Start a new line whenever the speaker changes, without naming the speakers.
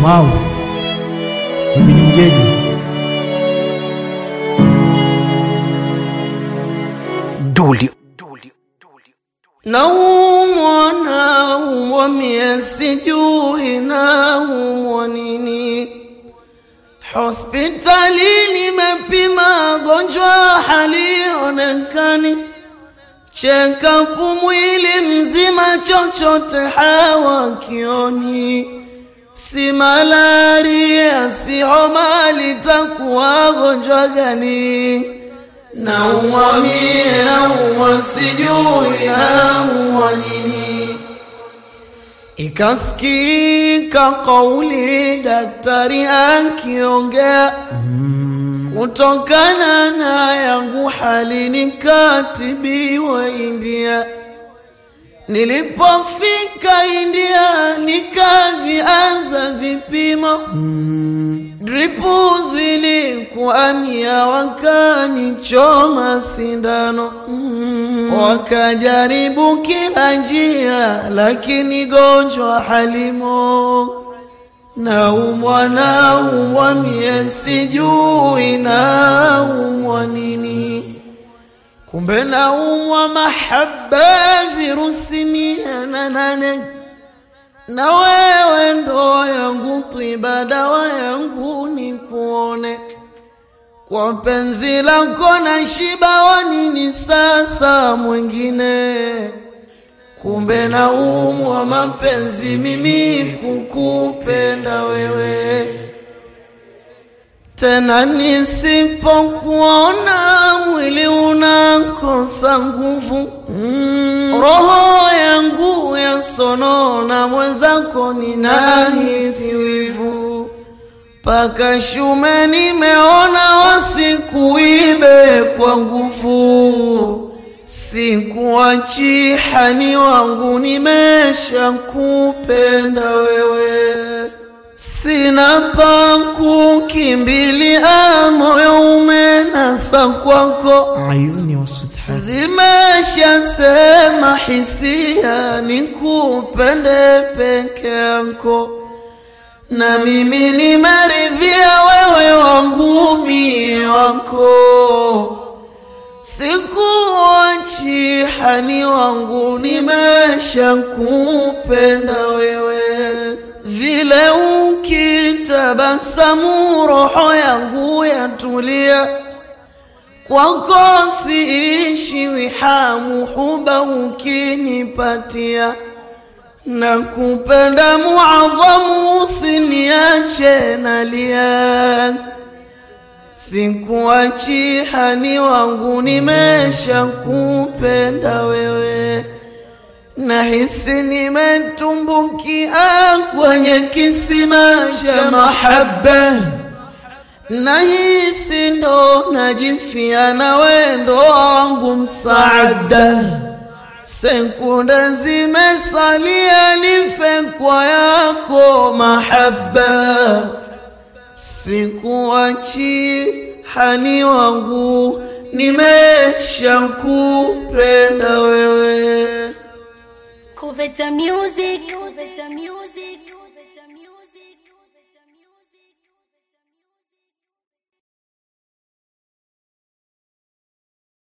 Mau, mimi ni mgeni.
Duli.
Naumwa, naumwa mie sijui naumwa nini. Hospitali nimepima gonjwa halionekani, check-up mwili mzima chochote hawakioni. Si malaria, si homa, litakuwa gonjwa gani? Naumwa mie, naumwa sijui naumwa nini. Ikasikika kauli daktari akiongea, kutokana na yangu hali nikatibiwa India. Nilipofika India nikavianza vipimo dripu zilikuwa mia, wakanichoma sindano wakajaribu kila njia, lakini gonjwa halimo. Naumwa, naumwa mie sijui naumwa nini, kumbe naumwa mahaba virusi mia na nane na wewe ndo yangu tiba, dawa yangu ni kuone kwa penzi lako na shiba, wa nini sasa mwingine? Kumbe naumwa mapenzi mimi kukupenda wewe, tena nisipokuona mwili unakosa nguvu mm. Roho yangu yasonona, mwenzako ninahisi wivu, paka shume nimeona wasikuibe kwa nguvu, sikuachi hani wangu, nimeshakupenda wewe sina pa kukimbilia, moyo umenasa kwako,
Ayuni wasudhat,
zimeshasema hisia nikupende peke yako, na mimi nimeridhia wewe wangu mie wako, sikuachi hani wangu, nimeshakupenda wewe vile ukitabasamu roho yangu yatulia, kwako siishi wihamu, huba ukinipatia na kupenda muadhamu, usiniache nalia, sikuachi hani wangu, nimeshakupenda wewe nahisi nimetumbukia kwenye kisima cha mahaba, nahisi ndo najifia na wendo wangu msaada. Sekunde zimesalia nife kwa yako mahaba, sikuachi hani wangu, nimeshakupenda wewe.
Cuveta Music. Cuveta Music.